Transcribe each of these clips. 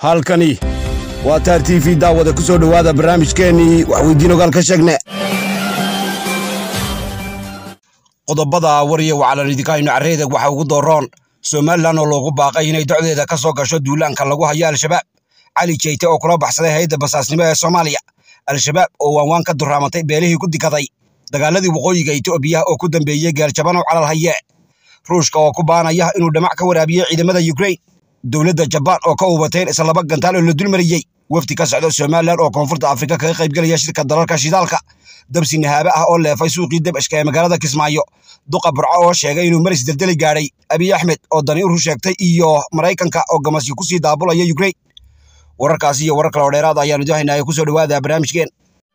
halkani waa taar t v daawada ku soo dhowaada barnaamijkeennii waxweydiin ogaal ka sheegne qodobada wariya wacalaridikaynu carreedeg waxa ugu dooroon somalilan oo loogu baaqay inay docdeeda ka soo gasho duulaanka lagu hayo al-shabaab cali jeyte oo kula baxsaday hayadda basaasnimo ee soomaaliya al-shabaab oo waanwaan ka duraamatay beelihii ku dikaday dagaaladii waqooyiga etoobiya oo ku dambeeyey gaaljaban oo calal haye ruushka oo ku baanaya inuu dhamac ka waraabiyey ciidamada yukrain dowladda jabaan oo ka ubateen isla laba gantaal oo la dulmariyey wafdi ka socda somalilan oo koonfurta afrika kaga qaybgelaya shirka dalalka shidaalka dabsi nahaaba ah oo leefay suuqii dabashka ee magaalada kismaayo duqa burco oo sheegay inuu maris deldeli gaadhay abiy axmed oo dani uru sheegtay iyo maraykanka oo gamasyo kusii daabulaya yukrain wararkaas iyo warar kale oo dheeraad ayaanu dohaynaa kusoo dhowaada barnaamijkeen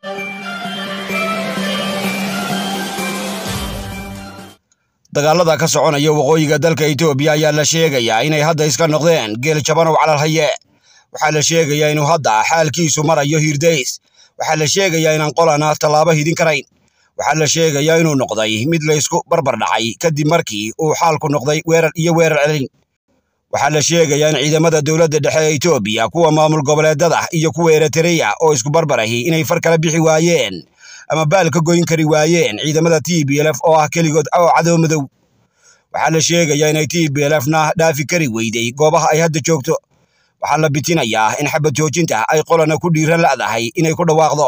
dagaalada ka soconaya waqooyiga dalka etoobiya ayaa la sheegayaa inay hadda iska noqdeen geel jabanow calal haye waxaa la sheegayaa inuu hadda xaalkiisu marayo hiirdays waxaa la sheegayaa inaan qolana tallaabo hidin karayn waxaa la sheegayaa inuu noqday mid laysku barbar dhacay kadib markii uu xaalku noqday weerar iyo weerar celin waxaa la sheegayaa in ciidamada dowladda dhexe ee etoobiya kuwa maamul goboleedada iyo kuwa eritreya oo isku barbarahi inay far kala bixi waayeen ama baal ka goyn kari waayeen ciidamada t b lf oo ah keligood oo cadow madow waxaa la sheegayaa inay t b lfna dhaafi kari weyday goobaha ay hadda joogto waxaa la bitinayaa in xabad joojinta ay qolana ku dhiiran la'dahay inay ku dhawaaqdo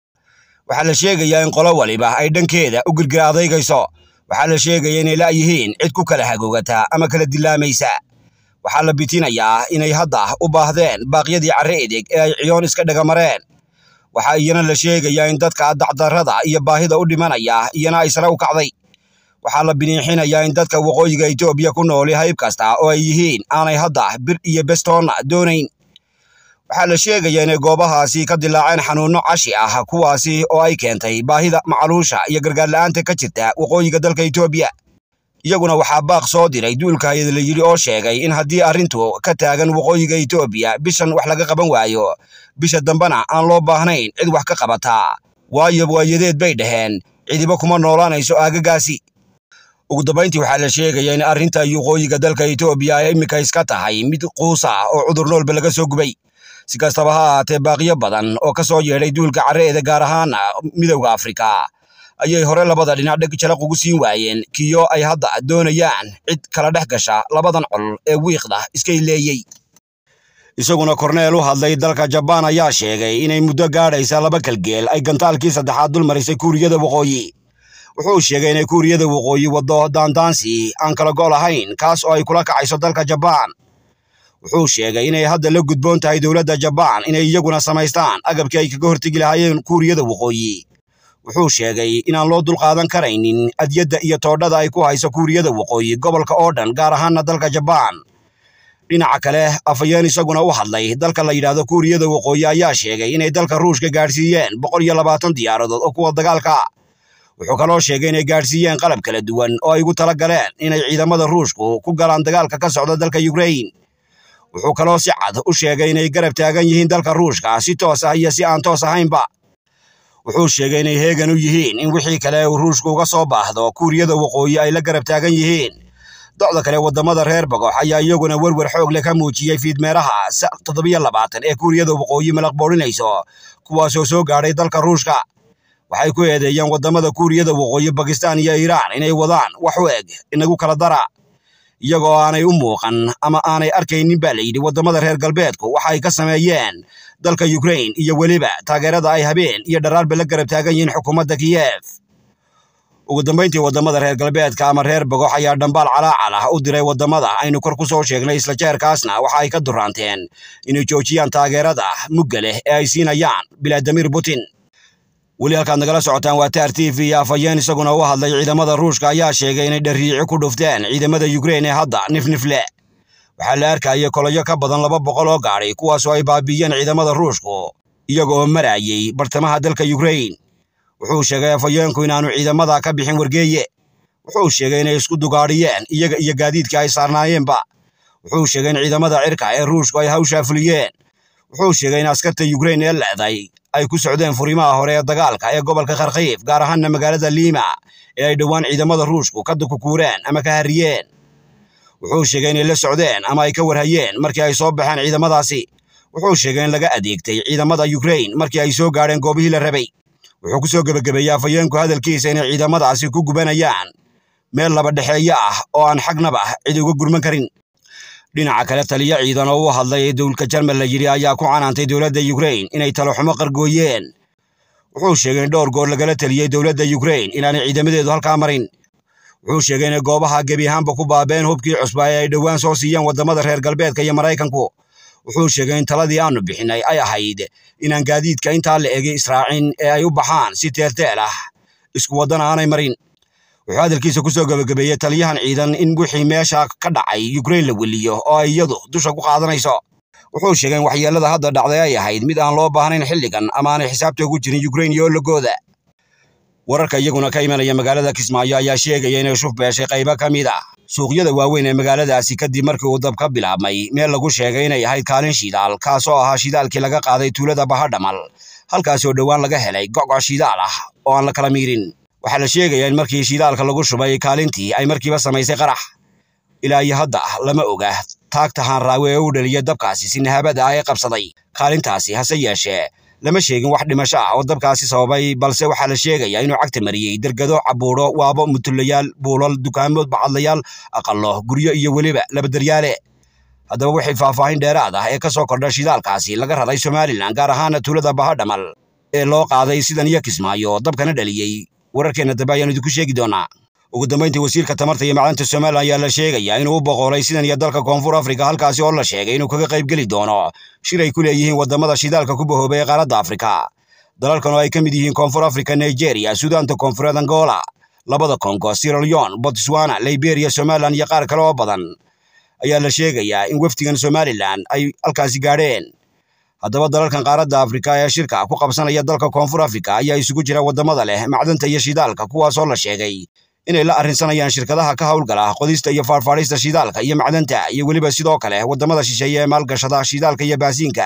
waxaa la sheegayaa in qolo waliba ay dhankeeda u girgira adaygayso waxaa la sheegaya inay la'yihiin cid ku kala hagoogata ama kala dilaamaysa waxaa la bitinayaa inay hadda u baahdeen baaqyadii carre edeg ee ay ciyoon iska dhagamareen waxaa iyana la sheegayaa in dadka dacdarrada iyo baahida u dhimanaya iyana ay sare u kacday waxaa la biniixinayaa in dadka waqooyiga etoobiya ku nooli hayb kasta oo ay yihiin aanay hadda bir iyo bestoonna doonayn waxaa la sheegayaa inay goobahaasi ka dilaaceen xanuunno cashi ah kuwaasi oo ay keentay baahida macaluusha iyo gargaarla'aanta ka jirta waqooyiga dalka etoobiya iyaguna waxaa baaq soo diray duulka hayad la yidhi oo sheegay in haddii arrintu ka taagan waqooyiga etoobiya bishan wax laga qaban waayo bisha dambena aan loo baahnayn cid wax ka qabataa waayo waayadeed bay dhaheen cidiba kuma noolaanayso aagagaasi ugu dambayntii waxaa la sheegayaa in arrinta waqooyiga dalka etoobiya ay iminka iska tahay mid quusa oo cudur noolba laga soo gubay si kastaba ha ahaatee baaqiyo badan oo ka soo yeedhay duulka carreeda gaar ahaan midowda afrika ayay hore labada dhinac dheg jalaq ugu siin waayeen kiyo ay hadda doonayaan cid kala dhex gasha labadan col ee wiiqda iskay leeyey isaguna korneel u hadlay dalka jabaan ayaa sheegay inay muddo gaadhaysa laba kalgeel ay gantaalkii saddexaad dul marisay kuuriyada waqooyi wuxuu sheegay inay kuuriyada waqooyi waddo daandaansi aan kala go' lahayn kaas oo ay kula kacayso dalka jabaan wuxuu sheegay inay hadda la gudboon tahay dowladda jabaan inay iyaguna samaystaan agabkii ay kaga hortegi lahaayeen kuuriyada waqooyi wuxuu sheegay inaan loo dulqaadan karaynin adyadda iyo toodhada ay ku hayso kuuriyada waqooyi gobolka oo dhan gaar ahaanna dalka jabaan dhinaca kale afhayeen isaguna u hadlay dalka la yidhaahdo kuuriyada waqooyi ayaa sheegay inay dalka ruushka gaadhsiiyeen boqol iyo labaatan diyaaradood oo kuwa dagaalka wuxuu kaloo sheegay inay gaadhsiiyeen qalab kala duwan oo ay ugu tala galeen inay ciidamada ruushku ku galaan dagaalka ka socda dalka yukrain wuxuu kaloo si cad u sheegay inay garab taagan yihiin dalka ruushka si toos ah iyo si aan toos ahaynba wuxuu sheegay inay heegan u yihiin in wixii kale uu ruushku uga soo baahdo kuuriyada waqooyi ay la garab taagan yihiin docda kale waddamada reer bagox ayaa iyaguna werwer xoog leh ka muujiyey fiidmeeraha toddobiyo labaatan ee kuuriyada waqooyi malaq boorinayso kuwaasoo soo gaadhay dalka ruushka waxay ku eedeeyeen waddamada kuuriyada waqooyi bakistaan iyo iiraan inay wadaan wax u eg inagu kala dara iyagoo aanay u muuqan ama aanay arkaynin baa la yidhi waddamada reer galbeedku waxa ay ka sameeyeen dalka yukrain iyo weliba taageerada ay habeen iyo dharaarba la garab taagan yihiin xukuumadda kiyef ugu dambayntii waddamada reer galbeedka ama reer bagox ayaa dhambaal calaacal ah u diray waddamada aynu kor ku soo sheegnay isla jeerkaasna waxa ay ka duraanteen inay joojiyaan taageerada mugga leh ee ay siinayaan bilaadimir putin weli halkaad nagala socotaan waa taar t v afhayeen isaguna u hadlay ciidamada ruushka ayaa sheegay inay dhariici ku dhufteen ciidamada yukrain ee hadda nifnifle waxaa la arkayay kolayo ka badan laba boqol oo gaadhay kuwaasoo ay baabiiyeen ciidamada ruushku iyagoo marayay bartamaha dalka yukrain wuxuu sheegay afhayeenku inaanu ciidamada ka bixin wargeeye wuxuu sheegay inay isku dugaadhiyeen iyaga iyo gaadiidkii ay saarnaayeenba wuxuu sheegay in ciidamada cirka ee ruushku ay hawshaa fuliyeen wuxuu sheegay in askarta yukrain ee le'day ay ku socdeen furimaha hore ee dagaalka ee gobolka kharkiif gaar ahaanna magaalada liima ee ay dhowaan ciidamada ruushku ka dukukuureen ama ka harriyeen wuxuu sheegay inay la socdeen ama ay ka warhayeen markii ay soo baxeen ciidamadaasi wuxuu sheegay in laga adeegtay ciidamada yukrain markii ay soo gaadheen goobihii la rabay wuxuu ku soo gebagabeeyey afhayeenku hadalkiisa inay ciidamadaasi ku gubanayaan meel laba dhexeeyo ah oo aan xagnaba cid uga gurman karin dhinaca kale taliyo ciidan oo u hadlay dowlka jarmal la yidhi ayaa ku canaantay dowladda yukrain inay taloxumo qargooyeen wuxuu sheegay in dhowr goor lagala teliyey dowladda yukrain inaanay ciidamadeedu halkaa marin wuxuu sheegay inay goobaha gebi ahaanba ku baabeen hubkii cusba ee ay dhowaan soo siiyeen waddamada reer galbeedka iyo maraykanku wuxuu sheegay in taladii aanu bixinay ay ahayd inaan gaadiidka intaa la egay israacin ee ay u baxaan si teelteel ah isku waddana aanay marin wuxuu hadalkiisa ku soo gebagabeeyey taliyahan ciidan in wixii meesha ka dhacay yukrain la weliyo oo ay iyadu dusha ku qaadanayso wuxuu sheegay in waxyeellada hadda dhacday ay ahayd mid aan loo baahnayn xilligan ama aanay xisaabta ugu jirin yukrain iyo ologooda wararka iyaguna ka imanaya magaalada kismaayo ayaa sheegaya inay shuf beeshay qaybo ka mid ah suuqyada waaweyn ee magaaladaasi kadib markii uu dab ka bilaabmay meel lagu sheegay inay ahayd kaalin shidaal kaasoo ahaa shidaalkii laga qaaday tuulada bahadhamal halkaasoo dhowaan laga helay go'go' shidaal ah oo aan la kala miirin waxaa la sheegayaa in markii shidaalka lagu shubay kaalintii ay markiiba samaysay qarax ilaa iyo hadda lama oga taagta haanraawe ee u dhaliya dabkaasi si nahabada ah ee qabsaday kaalintaasi hase yeeshee lama sheegin wax dhimasho ah oo dabkaasi sababay balse waxaa la sheegayaa inuu cagta mariyey dergado cabuuro waabo mutulayaal buulal dukaamo bacadlayaal aqallo guryo iyo weliba labadaryaale haddaba wixii faahfaahin dheeraad ah ee ka soo kordha shidaalkaasi laga raray somalilan gaar ahaana tuulada bahadhamal ee loo qaaday sidan iyo kismaayo dabkana dhaliyey wararkeenna dambe ayaanu idinku sheegi doonaa ugu dambayntii wasiirka tamarta iyo macdanta somalilan ayaa la sheegayaa inuu u boqolay sidan iyo dalka koonfur afrika halkaasi oo la sheegay inuu kaga qaybgeli doono shir ay ku leeyihiin waddamada shidaalka ku bahoobay ee qaaradda afrika dalalkan oo ay ka mid yihiin koonfur afrika nigeria suudaanta koonfureed angola labada kongo siraleon botswana liberia somalilan iyo qaar kale oo badan ayaa la sheegayaa in wafdigan somalilan ay halkaasi gaadheen haddaba dalalkan qaaradda afrika ee shirka ku qabsanaya dalka koonfur afrika ayaa isugu jira waddamada leh macdanta iyo shidaalka kuwaasoo la sheegay inay la arrinsanayaan shirkadaha ka howlgala qodista iyo faarfaadhista shidaalka iyo macdanta iyo weliba sidoo kale waddamada shisheeye ee maalgashada shidaalka iyo baasiinka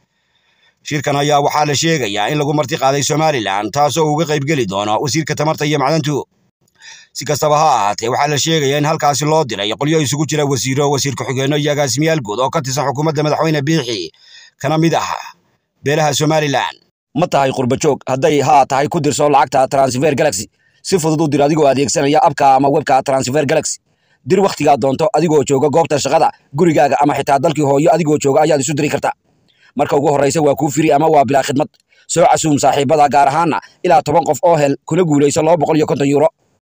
shirkan ayaa waxaa la sheegayaa in lagu marti qaaday somalilan taasoo uga qaybgeli doono wasiirka tamarta iyo macdantu si kastaba ha ahaatee waxaa la sheegayaa in halkaasi loo diray qolyo isugu jira wasiiro wasiir ku-xigeenno iyo agaasimiyaal guud oo ka tirsan xukuumadda madaxweyne biixi kana mid ah beelaha somalilan ma tahay qurbajoog hadday haa tahay ku dirso lacagta transfer galaxy si fudud u dir adigoo adeegsanaya abka ama webka transfer galaxy dir wakhtigaa doonto adigoo jooga goobta shaqada gurigaaga ama xitaa dalkii hooyo adigoo jooga ayaad isu diri karta marka ugu horraysa waa kuu firi ama waa bilaa khidmad soo casuum saaxiibada gaar ahaana ilaa toban qof oo hel kuna guulayso laba boqol iyo konton yuuro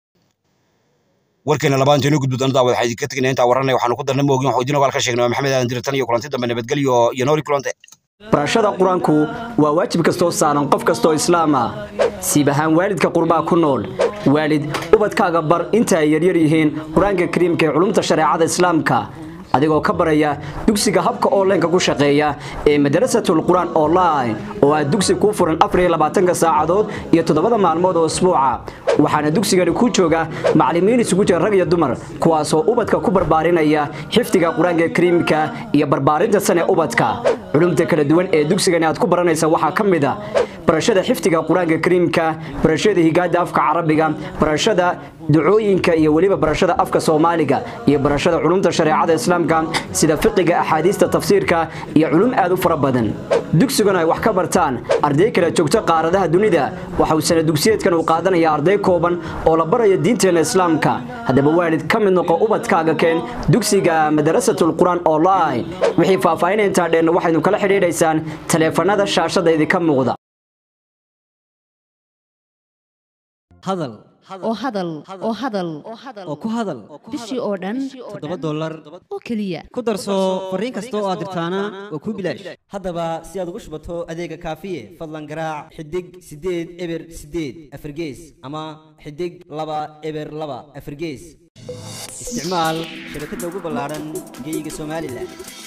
warkeena labaanteenu gudbudana daawad waxaa idinka tegnaa intaa warranay waxaanu ku darna moogin waxuu idin ogaal ka sheegnay waa maxamed aadan dirtan iyo kulanti dambe nabadgelyo iyo noori kulante barashada qur-aanku waa waajib kastoo saaran qof kastoo islaam ah siib ahaan waalidka qurbaa ku nool waalid ubadkaaga bar inta ay yaryar yihiin qur-aanka kariimka ee culumta shareecada islaamka adigoo ka baraya dugsiga habka onlineka ku shaqeeya ee madarasatul qur-aan online oo aad dugsi kuu furan afariylabaatanka saacadood iyo toddobada maalmood oo isbuuca waxaana dugsigani ku jooga macallimiin isugu jira rag iyo dumar kuwaasoo ubadka ku barbaarinaya xifdiga qur-aanka kariimka iyo barbaarinta sane ubadka culumta kala duwan ee dugsigani aad ku baranaysa waxaa ka mid a barashada xifdiga qur-aanka kariimka barashada higaada afka carabiga barashada ducooyinka iyo weliba barashada afka soomaaliga iyo barashada culumta shareecada islaamka sida fiqiga axaadiista tafsiirka iyo culum aad u fara badan dugsiguna ay wax ka bartaan arday kala joogto qaaradaha dunida waxa uu sana dugsiyeedkan uu qaadanaya arday kooban oo la baraya diinteenna islaamka haddaba waalid ka mid noqo ubadkaaga keen dugsiga madarasatul qur-aan online wixii faahfaahinaya intaa dheenna waxaynu kala xidhiidhaysaan taleefanada shaashada idinka muuqda hadal oo hadal oo hadal oo ku hadal bishii oo dhan toddoba dollar oo keliya ku darso fariin kasta oo aad dirtaana waa kuu bilaash haddaba si aad ugu shubato adeega kaafiye fadlan garaac xidig siddeed eber siddeed afargees ama xidig laba eber laba afargees isticmaal shabakadda ugu ballaaran geyga somalilan